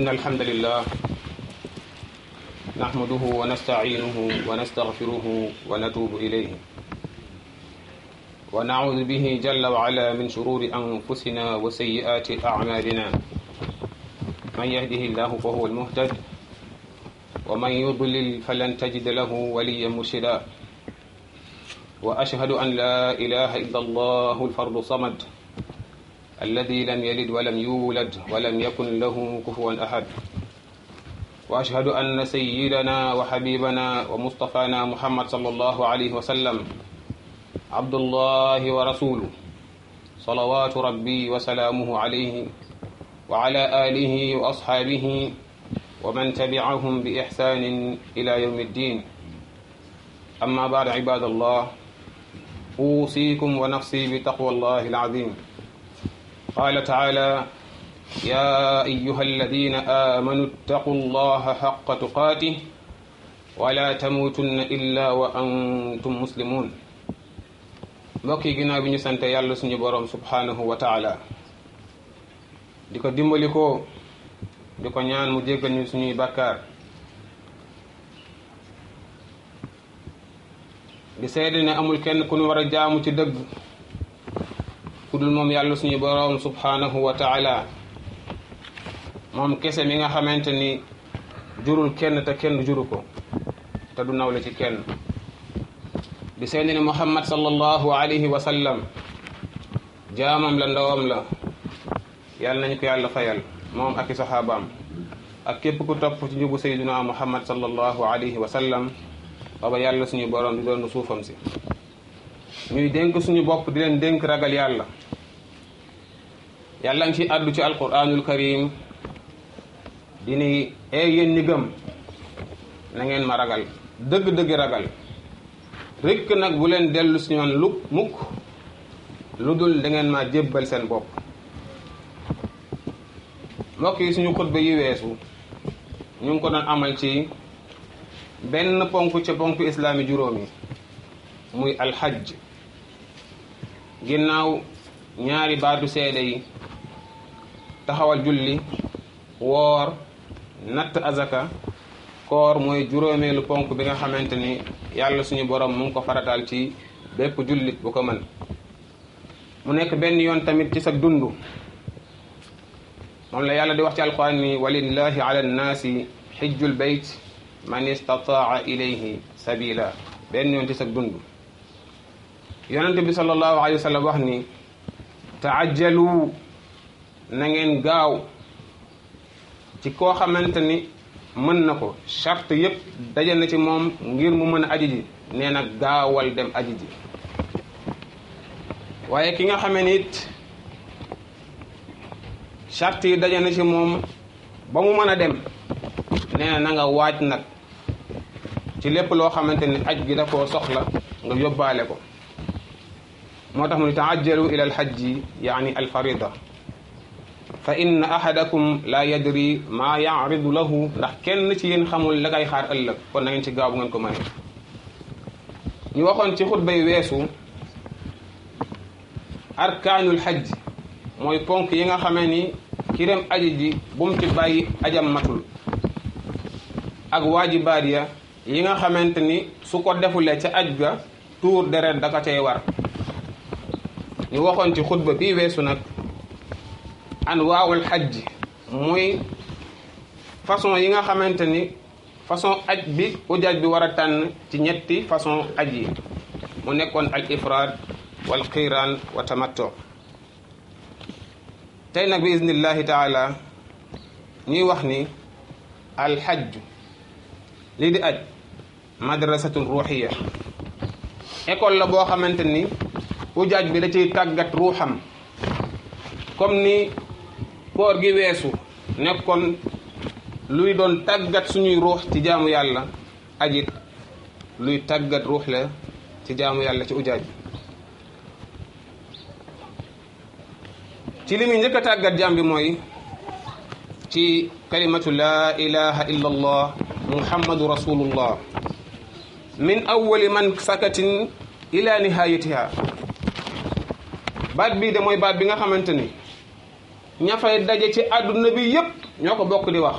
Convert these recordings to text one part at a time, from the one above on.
إن الحمد لله نحمده ونستعينه ونستغفره ونتوب إليه ونعوذ به جل وعلا من شرور أنفسنا وسيئات أعمالنا من يهده الله فهو المهتد ومن يضلل فلن تجد له وليا مرشدا وأشهد أن لا إله إلا الله الفرد الصمد الذي لم يلد ولم يولد ولم يكن له كفوا أحد وأشهد أن سيدنا وحبيبنا ومصطفانا محمد صلى الله عليه وسلم عبد الله ورسوله صلوات ربي وسلامه عليه وعلى آله وأصحابه ومن تبعهم بإحسان إلى يوم الدين أما بعد عباد الله أوصيكم ونفسي بتقوى الله العظيم قال تعالى يا أيها الذين آمنوا اتقوا الله حق تقاته ولا تموتن إلا وأنتم مسلمون mbokk yi ginnaaw bi ñu sante yàlla suñu boroom subhanahu wa taala di ko dimbali ko di ko ñaan mu jéggal ñu suñuy bàkkaar di seede ne amul kenn ku ñu war a jaamu ci dëgg ku dul moom yàlla suñu boroom subhanahu wa taala moom kese mi nga xamante ni jurul kenn te kenn juru ko te du nawle ci kenn di seede ne muhammad sallallahu alayhi wa sallam jaamam la ndawam la yàlla nañu ko yàlla fayal moom ak i saxaabaam ak képp ku topp ci njubu sayduna muhammad sallallahu alayhi wa sallam baba yàlla suñu borom di doon suufam si ñuy dénk suñu bopp di leen dénk ragal yàlla yàlla ngi ci àddu ci alquranul karim di ni ee yéen ñi gëm na ngeen ma ragal dëgg-dëgg ragal rikk nag bu leen dellu si ñoon lu mukk lu dul da ngeen ma jébbal seen bopp mbokk yi suñu xutba yi weesu ñu ngi ko doon amal ci benn ponk ca ponk islaami juróomi muy alxajj ginnaaw ñaari baatu seede yi taxawal julli woor natt azaka koor mooy juróomeelu ponk bi nga xamante ni yàlla suñu borom mu ngi ko farataal ci bépp jullit bu ko mën mu nekk benn yoon tamit ci sa dund moom la yàlla di wax ci alquran ni walillahi ala nnaasi xijjul bayt man istataa ilayhi sabila benn yoon ci sa dund yonente bi sallallahu alayhi wa sallam wax ni taajjalu na ngeen gaaw ci koo xamante ni mën na ko charte yépp daje na ci moom ngir mu mën a aji ji nee na gaawal dem aji ji waaye ki nga xamee ni it charte yi daje na ci moom ba mu mën a dem nee na na nga waaj nag ci lépp loo xamante ni aj gi da koo soxla nga yóbbaale ko moo tax mu ni taajjalu ila alxajji yaani alfarida fa inna ahadakum la yadri maa yaaridu lahu ndax kenn ci yéen xamul la kay xaar ëllëg kon na ngeen ci gaaw bu ngeen ko mënee ñu waxoon ci xutba yi weesu arkaanul xajj mooy ponk yi nga xamee ni ki dem aji ji bu mu ci bàyyi ajam matul ak waajibaat ya yi nga xamante ni su ko defulee ca aj ga tuur deret da ko cay war ñu waxoon ci xutba bii weesu nag anwaawul xajj muy façon yi nga xamante ni façon aj bi ujaaj bi war a tànn ci ñetti façon aj yi mu nekkoon al ifraad wal qiiraan wa tamatto tey nag bi iznillahi taala ñuy wax ni al xajj lii di aj madrasatun ruuxiya école la boo xamante ni ujaaj bi da ciy tàggat ruuxam comme ni koor gi weesu nekkoon luy doon tàggat suñuy ruux ci jaamu yàlla ajit luy tàggat ruux la ci jaamu yàlla ci ujaaj ci li muy njëkk a tàggat jaam bi mooy ci kalimatu laa ilaha illa allah muhammadu rasulullah min awwali man sakatin ila nihayatiha baat bii de mooy baat bi nga xamante ni ña fay daje ci àdduna bi yépp ñoo ko bokk di wax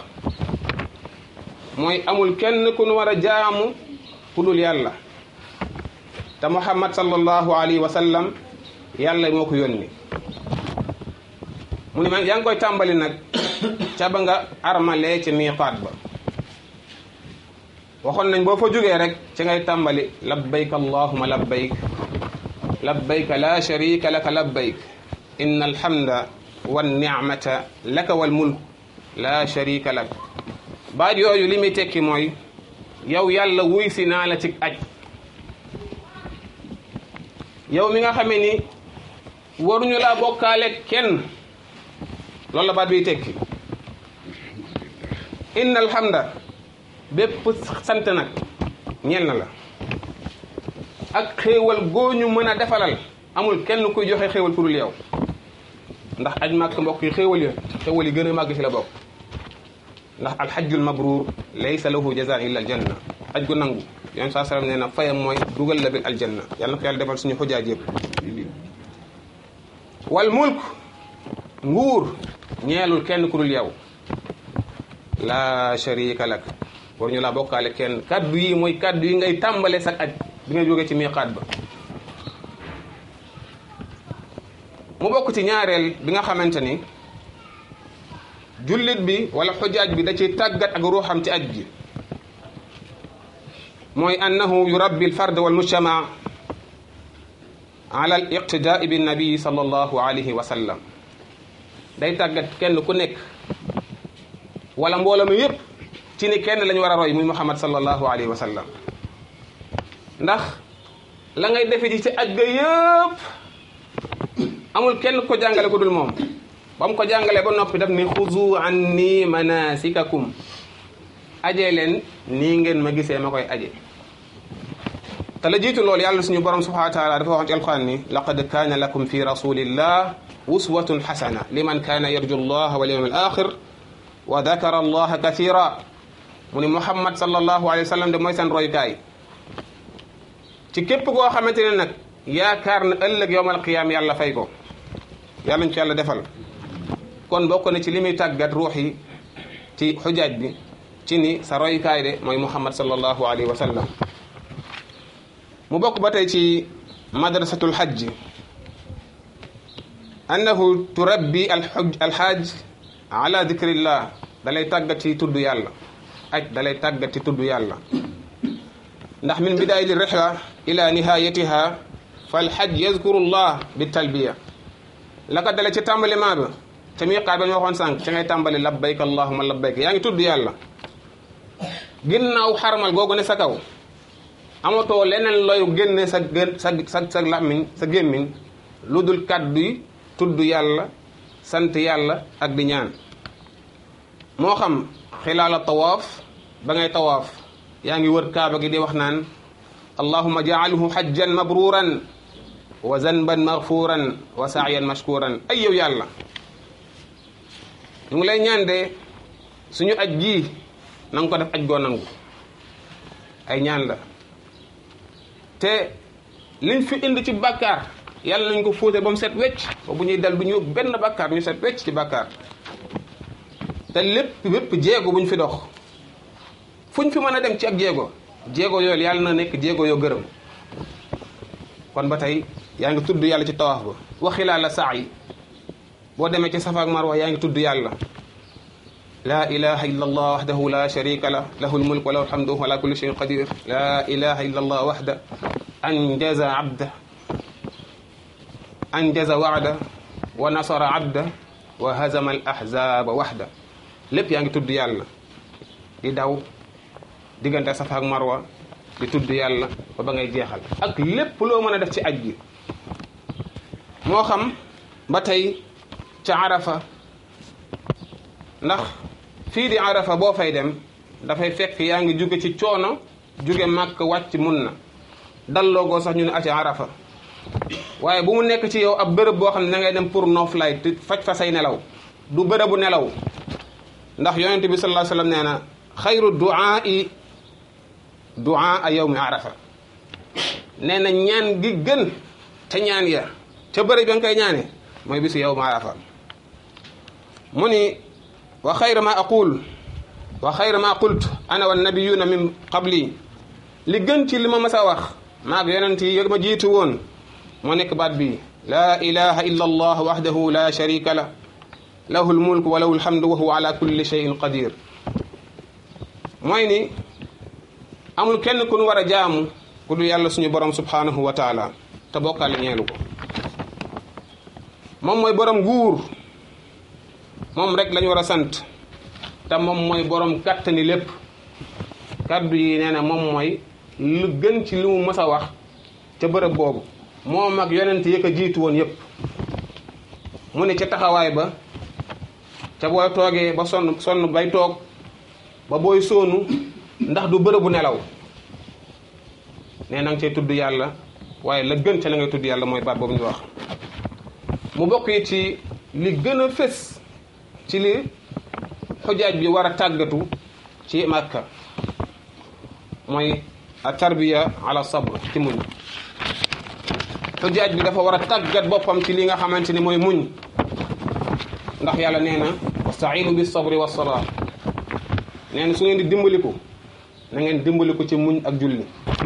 mooy amul kenn ku nu war a jaamu ku dul yàlla te muhammad sallallahu alayhi wa sallam yàlla moo ko yónni mu ne ma yaa ngi koy tàmbali nag ca ba nga armalee ci miiqaat ba waxoon nañ boo fa jógee rek ci ngay tàmbali labbayk allahuma labbayk labbayk la sharika laka labbayk inna alhamda wannicmata laka walmulk la sharika lak baat yooyu li muy tekki mooy yow yàlla wuy si naa la ci aj yow mi nga xamee ni waruñu laa bokkaale kenn loolu la baat biy tekki inna alhamda bépp sant nag ñeel na la ak xéewal gooñu mën a defalal amul kenn kuy joxe xéewal ku dul yow ndax aj màkk mbokk yi xéewal ya xéewal yi gën a màgg ci la bokk ndax alxajjul mabruur laysa lahu jazaa illa aljanna aj gu nangu yoon saa salaam nee na fayam mooy dugal la bil aljanna yàlla na ko yàlla defal suñu xujaaj yëpp wal mulk nguur ñeelul kenn ku dul yow la sharika lak war ñu laa bokkaale kenn kaddu yi mooy kaddu yi ngay tàmbale sa aj bi nga jógee ci miiqaat ba mu bokk ci ñaareel bi nga xamante ni jullit bi wala xujaaj bi da ciy tàggat ak ruuxam ci aj gi mooy annahu yurabbi alfard walmujtama ala al iqtidaai bi nabii sallallahu alayhi wa sallam day tàggat kenn ku nekk wala mbooloo mi yépp ci ni kenn lañu war a roy muy muhammad sallallahu alayhi wa sallam ndax la ngay defe ji ci aj ga yëpp amul kenn ko jàngale ko dul moom ba mu ko jàngalee ba noppi daf ni xuzu anni manasikakum ajee leen nii ngeen ma gisee ma koy aje te la jiitu loolu yàlla suñu borom subhanahu wa taala dafa waxoon ci alquran ni laqad kaana lakum fi rasulillah uswatun xasana liman kaana yarju allah wal yawm al axir wa dakara allaha kathira mu ni muhammad sallallahu alayhi wa sallam de mooy seen royukaay ci képp koo xamante ne nag yaakaar na ëllëg yowmal qiyaam yàlla fay ko yàlla ñu ci yàlla defal kon bokk na ci li muy tàggat ruux yi ci xujaaj bi ci ni sa royukaay de mooy muhammad sallallahu alayhi wa sallam mu bokk ba tey ci madrasatul hajj annahu turabbi alxuj alxaaj ala dikrillah dalay tàggat ci tudd yàlla aj dalay tàggat ci tudd yàlla ndax min bidaayati rihla ila nihayatiha fal hajj yazkuru llah bi talbiya la ko dale ci tàmbaliment ba te miiqaat ba ñu waxoon sànq ci ngay tàmbali labbayk allahuma labbayk yaa ngi tudd yàlla ginnaaw xarmal googu ne sa kaw amatoo leneen looy génne sa gën sa sa sa làmmiñ sa gémmiñ lu dul kàddu yi tudd yàlla sant yàlla ak di ñaan moo xam xilaala tawaaf ba ngay tawaaf yaa ngi wër kaaba gi di wax naan allahuma jaalhu hajjan mabruran wa zanban maghfuran wa saayan mashkuran ay yow yàlla ñu ngi lay ñaan de suñu aj gii na nga ko def aj goo nangu ay ñaan la te liñ fi indi ci bàkkaar yàlla nañ ko fóote ba mu set wecc ba bu ñuy dal du ñu benn bàkkaar ñu set wecc ci bàkkaar te lépp lépp jéego bu ñu fi dox fu ñu fi mën a dem ci ak jéego jéego yooyu yàlla na nekk jéego yoo gërëm kon ba tey yaa ngi tudd yàlla ci tawaaf ba waxilaa la saa yi boo demee ci safa ak marwa yaa ngi tudd yàlla laa ilaha illa allah waxdahu la sharika lah lahu lmulk wa lahu alhamdu wa ala kulli shayin qadir laa ilaha illa allah waxda anjaza abda anjaza wa'da wa nasara abda wa hazama al ahzaba waxda lépp yaa ngi tudd yàlla di daw diggante safa ak marwa di tudd yàlla ba ba ngay jeexal ak lépp loo mën a def ci aj gi moo xam ba tey ca arafa ndax fii di arafa boo fay dem dafay fekk yaa ngi jóge ci coono jóge màkk wàcc mun na dalloogoo sax ñu ne aci arafa waaye bu mu nekk ci yow ab bërëb boo xam ne da ngay dem pour noflaay te faj fa say nelaw du bërëbu nelaw ndax yonente bi sallallahu alayhi wasallam nee na xayru duaai duaa yawmi arafa nee na ñaan gi gën te ñaan ya ca bëri ba nga koy ñaane mooy bisu yawmi arafa mu ni wa xayra ma aqul wa xayra ma qult ana wa nabiyuna min qabli li gën ci li ma mas a wax maag yonent yi ma jiitu woon moo nekk baat bi laa ilaha illa allah wahdahu la sharika la lahu lmulk wa lahu lhamdu wa huwa ala kulli cheyin qadir mooy ni amul kenn ku nu war a jaamu ku du yàlla suñu borom subhanahu wa taala te bokkaale ñeelu ko moom mooy borom nguur moom rek lañu war a sant te moom mooy borom kàttani lépp kaddu yi nee na moom mooy lu gën ci li mu mës a wax ca bërëb boobu moom ak yonent yi ko jiitu woon yépp mu ne ca taxawaay ba ca booy toogee ba sonn sonn bay toog ba booy soonu ndax du bërëbu nelaw nee na nga cay tudd yàlla waaye la gën ca la ngay tudd yàlla mooy baat boobu ñu wax mu bokk yi ci li gën a fés ci li xujaaj bi war a tàggatu ci màkka mooy a tarbiya ala sabr ci muñ xujaaj bi dafa war a tàggat boppam ci li nga xamante ni mooy muñ ndax yàlla nee na wastainu bi sabri wa salaa nee na su ngeen di dimbaliku na ngeen dimbaliku ci muñ ak julli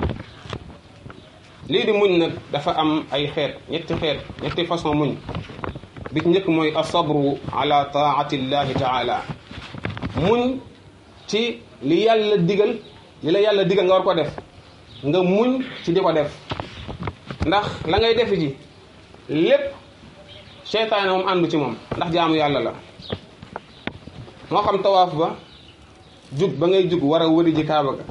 lii di muñ nag dafa am ay xeet ñetti xeet ñetti façon muñ bi ci njëkk mooy asabru ala taati llahi taala muñ ci li yàlla digal li la yàlla digal nga war ko def nga muñ ci di ko def ndax la ngay def ji lépp seytaane moom àndu ci moom ndax jaamu yàlla la moo xam tawaaf ba jug ba ngay jug war a wëri ji kaaba ga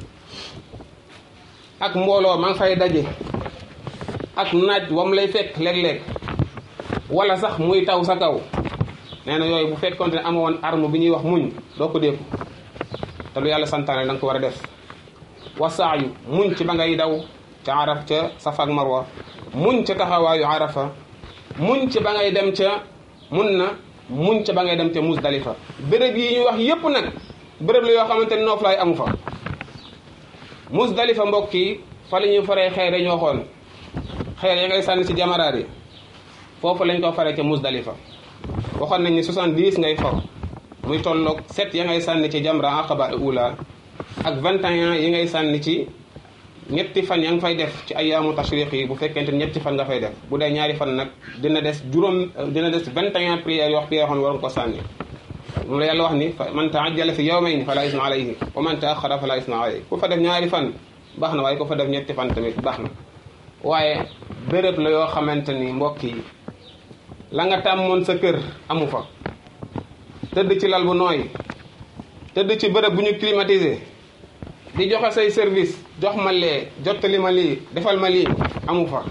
ak mbooloo ma nga fay daje ak naaj wam lay fekk léeg-léeg wala sax muy taw sa kaw nee na yooyu bu fekkoon ne ama woon arme bi ñuy wax muñ doo ko dékku te lu yàlla santaane da nga ko war a def wasaayu muñ ci ba ngay daw ca araf ca safa ak marwa muñ ca taxawaayu arafa muñ ci ba ngay dem ca mun na muñ ca ba ngay dem ca musdalifa béréb yi ñuy wax yépp nag béréb la yoo xamante ne nooflaay amu fa musdalifa mbokk yi fa la ñuy faree xeer dañu waxoon xeer ya ngay sànni ci jamaraat yi foofu lañ ko faree ca musdalifa waxoon nañ ni 70 ngay for muy tolloog 7 ya ngay sànni ci jamra aqaba ula ak 21 yi ngay sànni ci ñetti fan ya nga fay def ci ayaamu tashriq yi bu fekkente ñetti fan nga fay def bu dee ñaari fan nag dina des juróom dina des 21 prières yoo yoo xam ne waroon ko sànni moom la yàlla wax ni man taajjala fi yawmayni fala isma alayhi wa man taaxara fala isma alayhi ku fa def ñaari fan baax na waaye ku fa def ñetti fan tamit baax na waaye béréb la yoo xamante ni mbokk yi la nga tàmmoon sa kër amu fa tëdd ci lal bu nooy tëdd ci bërëb bu ñu climatisé di joxe say service jox ma lee jottali ma lii defal ma lii amu fa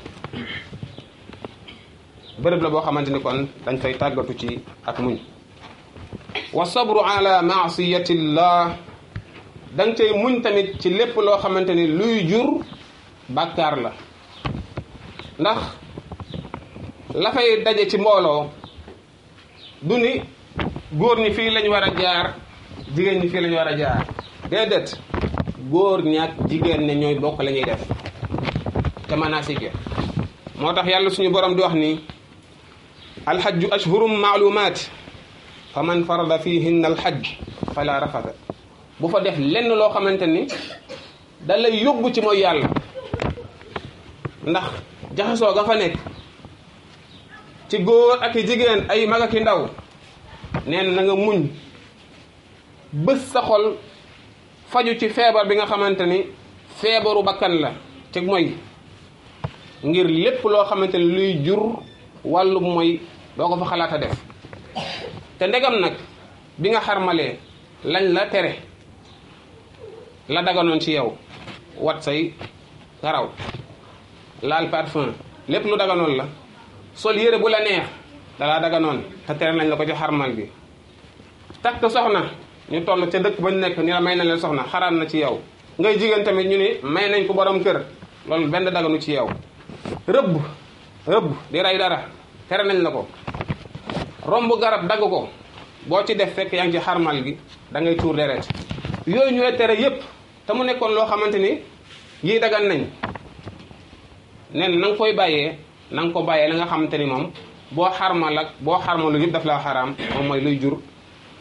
bërëb la boo xamante ni kon dañ fay tàggatu ci ak muñ wa sabru ala maasiyatillah da nga cay muñ tamit ci lépp loo xamante ni luy jur bàkkaar la ndax la fay daje ci mbooloo du ni góor ñi fii lañ war a jaar jigéen ñi fii lañ war a jaar déedéet góor ñaak jigéen ne ñooy bokk la ñuy def te manasike moo tax yàlla suñu borom di wax ni alxajju ashhurum maalumaat fa man farada fihinna alxajj fala rafata bu fa def lenn loo xamante ni da lay yóbbu ci mooy yàlla ndax jaxasoo ga fa nekk ci góor ak i jigéen ay mag ak i ndaw nee na nga muñ bés sa xol faju ci feebar bi nga xamante ni feebaru bakkan la ci mooy ngir lépp loo xamante ni luy jur wàllu mooy doo ko fa xalaat a def te ndegam nag bi nga xarmalee lañ la tere la daganoon ci yow wat say karaw laal parfum lépp lu daganoon la sol yére bu la neex dalaa daganoon te tere nañ la ko ci xarmal bi takk soxna ñu toll ca dëkk ba ñu nekk ni la may nañ leen soxna xaraam na ci yow ngay jigéen tamit ñu ni may nañ ko borom kër loolu benn daganu ci yow rëbb rëbb di rey dara tere nañ la ko romb garab dagg ko boo ci def fekk yaa ngi ci xarmal gi da ngay tuur deret yooyu ñu lay tere yépp te mu nekkoon loo xamante ni yii dagan nañ nen na nga koy bàyyee na nga ko bàyyee la nga xamante ni moom boo xarmal ak boo xarmalu yëpp daf laa xaraam moom mooy luy jur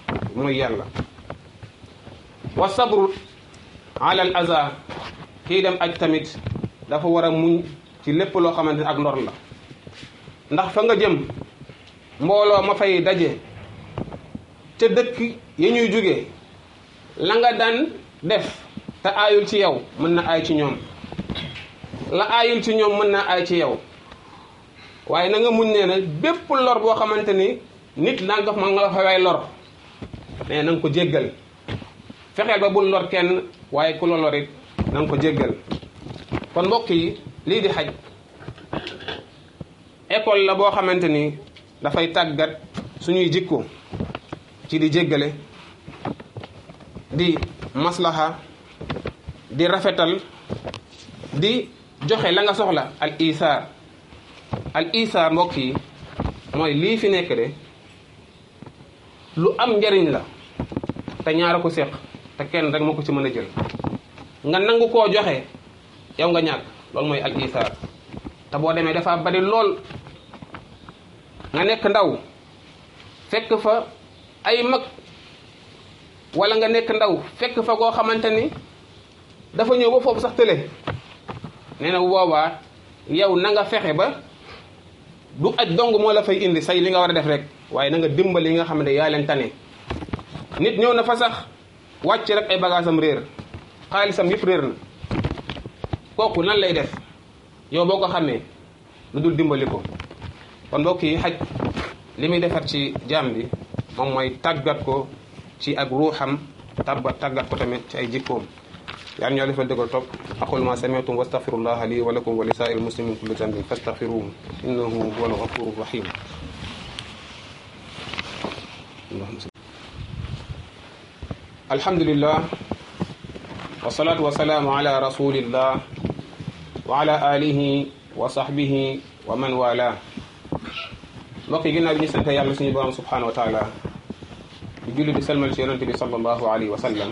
mooy yàlla wa sabru ala al aza kii dem aj tamit dafa war a muñ ci lépp loo xamante ne ak ndor la ndax fa nga jëm mbooloo ma fay daje ca dëkk ya ñuy jóge la nga daan def te aayul ci yow mën na aay ci ñoom la aayul ci ñoom mën na aay ci yow waaye na nga muñ nee na bépp lor boo xamante ni nit naa nga ma nga la fa way lor mais na nga ko jéggal fexeel ba bul lor kenn waaye ku la lor it na nga ko jéggal kon mbokk yi lii di xaj école la boo xamante ni dafay tàggat suñuy jikko ci di jéggale di maslaha di rafetal di joxe la nga soxla al isaar al isaar mbokk yi mooy lii fi nekk de lu am njariñ la te ñaara ko séq te kenn rek moo ko ci mën a jël nga nangu koo joxe yow nga ñàkk loolu mooy al isaar te boo demee dafa bari lool nga nekk ndaw fekk fa ay mag wala nga nekk ndaw fekk fa koo xamante ni dafa ñëw ba foofu sax tële nee na bu boobaa yow na nga fexe ba du aj dong moo la fay indi say li nga war a def rek waaye na nga dimbali yi nga xam ne yaa leen tane nit ñëw na fa sax wàcc rek ay bagaasam réer xaalisam yëpp réer na kooku nan lay def yow boo ko xamee lu dul dimbali ko kon mbokk yi xaj li muy defar ci jaam bi moom mooy tàggat ko ci ak ruuxam tabba tàggat ko tamit ci ay jikkoom yàlla ñoo defal dëggal topp aqul ma sami'tum wastaghfirullaha li wa lakum wa li sa'il muslimin kulli dhanbin fastaghfiruhu innahu huwal ghafurur rahim alhamdulillah wassalatu wassalamu ala rasulillah wa ala alihi wa sahbihi wa man wala mbokk yi ginnaaw bi ñu sant yàlla suñu borom subhanahu wa taala di julli di salmal ci yonente bi sallallahu alayhi wa sallam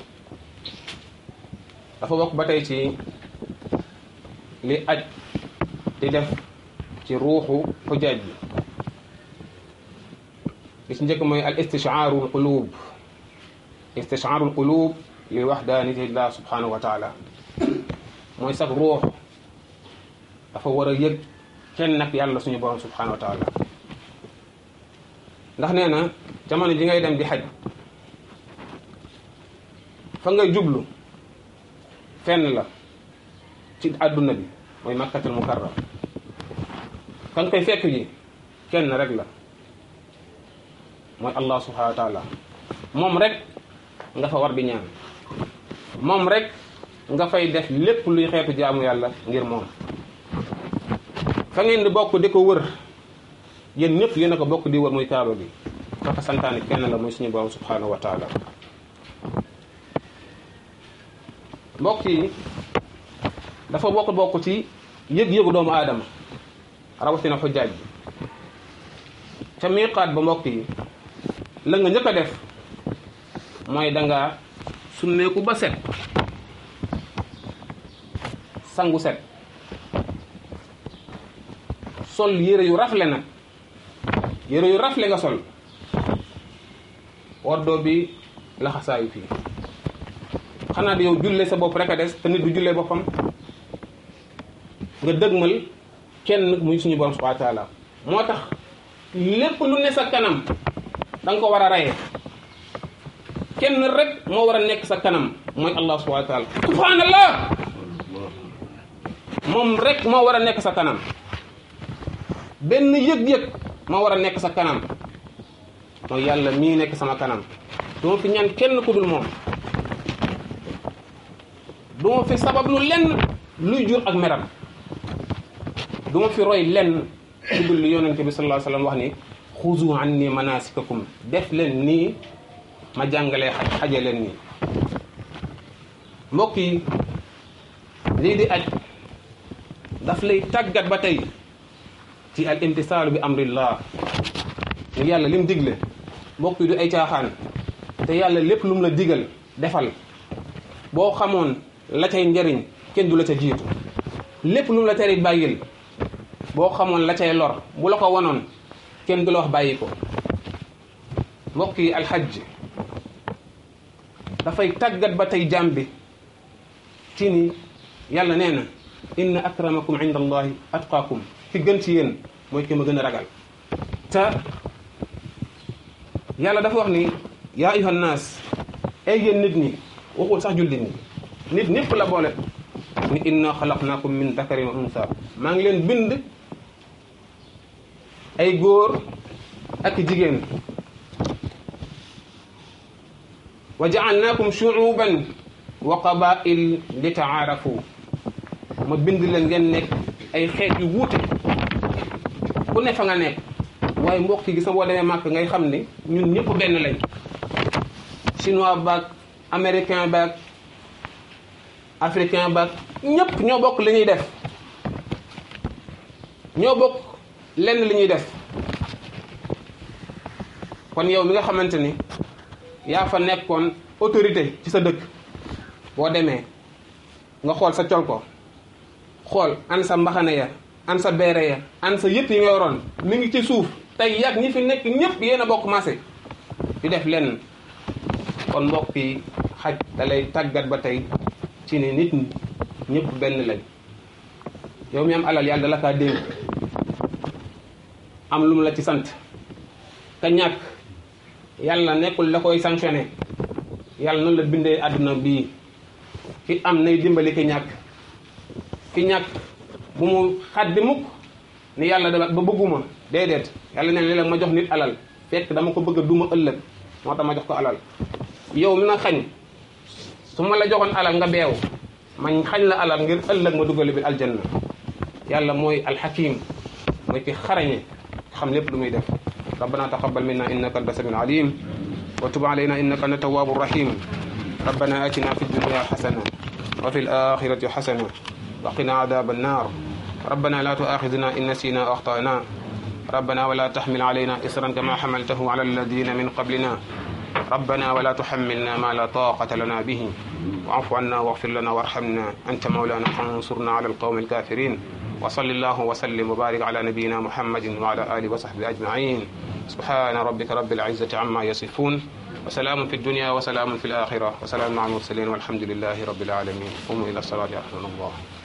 dafa bokk ba tey ci li aj di def ci ruuxu xujaaj bi li ci njëkk mooy al istishaaru al qulub istishaaru al qulub li waxdaanitillah subhanahu wa taala mooy sax ruux dafa war a yëg kenn nag yàlla suñu borom subhanahu wa taala ndax nee na jamono ji ngay dem di xaj fa ngay jublu fenn la ci àdduna bi mooy makkatul mukarram kan koy fekk ji kenn rek la mooy allah subhanahu wa taala moom rek nga fa war di ñaan moom rek nga fay def lépp luy xeetu jaamu yàlla ngir moom fa ngeen di bokk di ko wër yéen ñëpp yéen a ko bokk di wër muy kaaba bi dafa santaane kenn la muy suñu borom subhanahu wa taala mbokk yi dafa bokk bokk ci yëg-yëgu doomu aadama rawatina xujjaaj bi ca miiqaat ba mbokk yi la nga njëkk a def mooy danga summeeku ba set sangu set sol yére yu rafle nag yére yu rafle nga sol woddoo bi laxasaayu fii xanaa di yow julle sa bopp rek a des te nit du jullee boppam nga dëgmal kenn muy suñu borom subhanahu wa taala moo tax lépp lu ne sa kanam da nga ko war a rayee kenn rek moo war a nekk sa kanam mooy allah subhanahu wa taala subhanallah moom rek moo war a nekk sa kanam benn yëg-yëg moo war a nekk sa kanam mooy yàlla mii nekk sama kanam duma fi ñaan kenn ku dul moom duma fi sabab lu lenn luy jur ak meram duma fi roy lenn ku dul li yonente bi sallallahu alayhi wasallam wax ni xuzu anni manasikakum def leen nii ma jàngalee xaj xaje leen nii mbokk yi lii di aj daf lay tàggat ba tey ci al imtisaalu bi amrillah ni yàlla lim digle mbokk yi du ay caaxaan te yàlla lépp lu mu la digal defal boo xamoon la cay njariñ kenn du la ca jiitu lépp lu mu la tere bàyyil boo xamoon la cay lor bu la ko wanoon kenn du la wax bàyyi ko mbokk yi alxajj dafay tàggat ba tey jaam bi ci ni yàlla nee na inna akramakum inda allahi atqaakum ki gën ci yéen mooy ki ma gën a ragal te yàlla dafa wax ni yaa ayuha nnaas ay yéen nit ñi waxul sax jullit ñi nit ñëpp la boole ni inna xalaqnaakum min dakarin wa unsa maa ngi leen bind ay góor ak jigéen wa jaalnaakum shuuban wa qabail li taarafu ma bind leen ngeen nekk ay xeet yu wuute ku ne fa nga nekk waaye mbokk yi gis nga boo demee màkk ngay xam ne ñun ñëpp benn lañ chinois baag américain baag africain baag ñëpp ñoo bokk li ñuy def ñoo bokk lenn li ñuy def kon yow mi nga xamante ni yaa fa nekkoon autorité ci sa dëkk boo demee nga xool sa col ko xool an sa mbaxane ya an sa beere ya an sa yëpp yi nga yoroon mi ngi ci suuf tey yàgg ñi fi nekk ñëpp yéen a bokk maase di def lenn kon mbokk yi xaj da lay tàggat ba tey ci ni nit ñi ñëpp benn lañ yow mi am alal yàlla dala kaa dénk am lu mu la ci sant ka ñàkk yàlla nekkul la koy sanctionné yàlla noonu la bindee àdduna bii ki am nay dimbali ki ñàkk ki ñàkk bu mu xaddi mukk ni yàlla dama ba bëgguma déedéet yàlla neen léeg-léeg ma jox nit alal fekk dama ko bëgg a duma ëllëg moo tax ma jox ko alal yow mi ma xañ su ma la joxoon alal nga beew man xañ la alal ngir ëllëg ma duggale bi aljanna yàlla mooy alxakim mooy ki xarañe xam lépp lu muy def ربنا تقبل منا إنك أنت السميع العليم وتب علينا إنك أنت التواب الرحيم ربنا آتنا في الدنيا حسنة وفي الآخرة حسنة وقنا عذاب النار ربنا لا تؤاخذنا إن نسينا أو أخطأنا ربنا ولا تحمل علينا إصرا كما حملته على الذين من قبلنا ربنا ولا تحملنا ما لا طاقة لنا به واعف عنا واغفر لنا وارحمنا أنت مولانا فانصرنا على القوم الكافرين وصل الله وسلم وبارك على نبينا محمد وعلى آله وصحبه أجمعين سبحان ربك رب العزة عما يصفون وسلام في الدنيا وسلام في الآخرة وسلام مع المرسلين والحمد لله رب العالمين قوموا إلى الصلاة يرحمنا الله